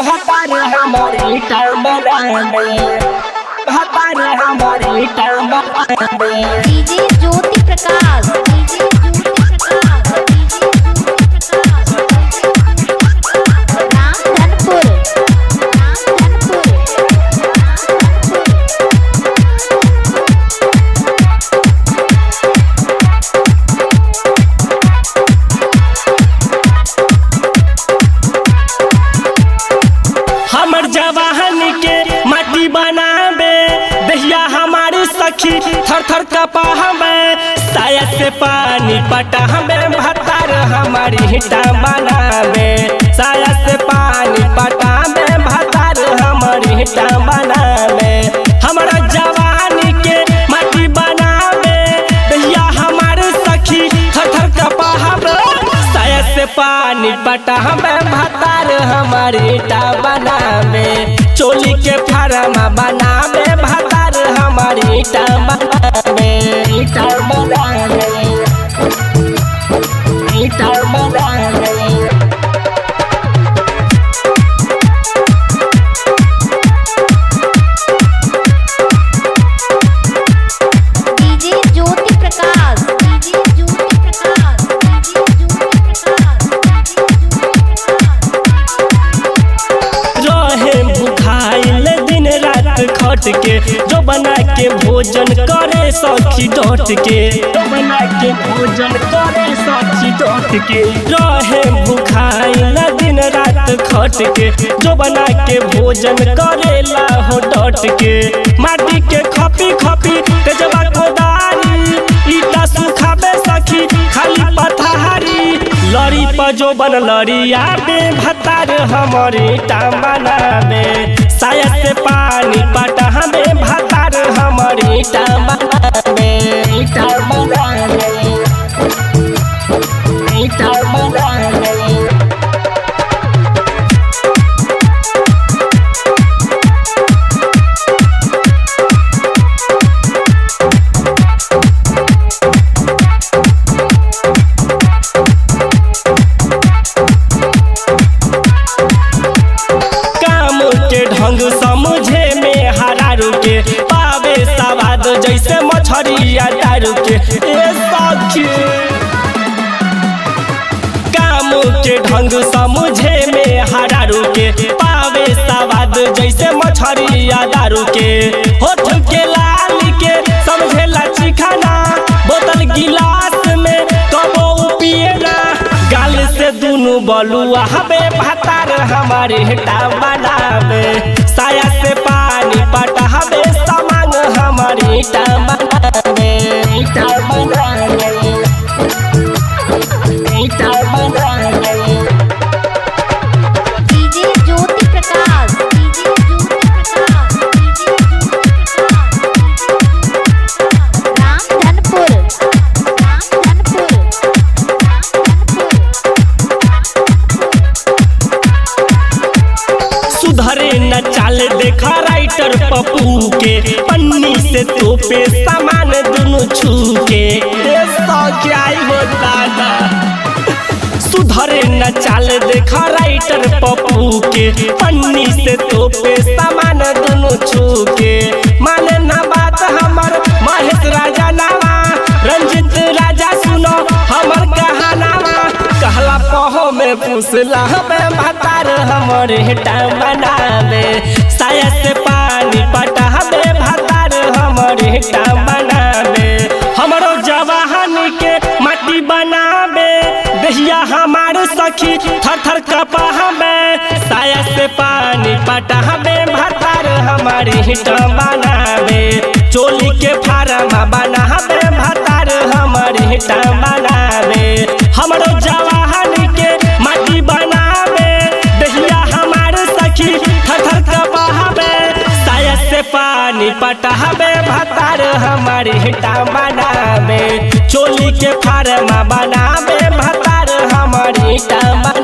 भतार हमारी टाइम बनावे भतार हमारी टाइम बनावे DJ Jyoti Prakash DJ Jyoti Prakash DJ Jyoti Prakash Ramdhanpur Ramdhanpur हमर जवाहन के माटी बनावे दहिया हमारी सखी थर थर कपा हमें साया से पानी पटा हमें भतार हमारी हिटा बनावे साया से पानी पटा हमें भतार हमारी हिटा बनावे हमारा जवानी के माटी बनावे दहिया हमारे सखी थर थर कपा हमें साया से पानी पटा हमें भतार हमारी ईटा बनावे चोली के फार्मा बनावे भतार हमारी ईटा बनावे ईटा बनावे ईटा बनावे DJ Jyoti Prakash DJ Jyoti Prakash DJ Jyoti Prakash रहे भुखाइल दिन रात खट के जो बना के भोजन करे सखी डट के जो बना के भोजन करे सखी डट के रहे भुखाइल दिन रात खट के जो बना के भोजन करेला हो डट के माटी के खपी खपी तेजबा कोदारी ईटा सुखाबे सखी खाली पथारी लड़ी पर जो बन लड़िया बे भतार हमारे ईटा बनावे साया से पानी पटा हमें भतार हमारे ईटा बनावे ईटा बनावे ईटा बनावे काम के ढंग समझे में हरारू के पावे सवाद जैसे मछरिया दारू के ए सखी काम के ढंग समझे में हरारू के पावे सवाद जैसे मछरिया दारू के होठ के लाल के समझेला चिखाना बोतल गिलास में कबो पिए ना गाल से दुनु बलुआ हबे भतार हमारे हेटा बनावे साया से पानी पटा हबे समांग हमारे ईटा बनावे ईटा बनावे ईटा बनावे DJ Jyoti Prakash DJ Jyoti Prakash DJ Jyoti Prakash Ramdhanpur Ramdhanpur सुधरे न चाल देखा राइटर पप्पू के पन्नी से तोपे सामान दुनु छू के ए सौख्या हो दादा सुधरे न चाल देखा राइटर पप्पू के पन्नी से तोपे सामान दुनु छू के माने ना बात हमर महेश राजा नावा रंजित राजा सुनो हमर कहानावा कहला पहो में पुसला हमें भतार हमर हेटा बनावे साया से पानी पटा हमें भतार हमर हेटा बनावे हमरो जवाहन के माटी बनावे दहिया हमार सखी थर थर कपा हमें साया से पानी पटा हमें भतार हमारी हिट बनावे चोली के फार्मा बना हमें भतार हमारी हिट बनावे हमरो जवाहन के माटी बनावे दहिया हमार सखी थर थर कपा हमें साया से पानी पटा हमें भतार हमारी हिटा बनावे चोली के फार्मा बनावे भतार हमारी हिटा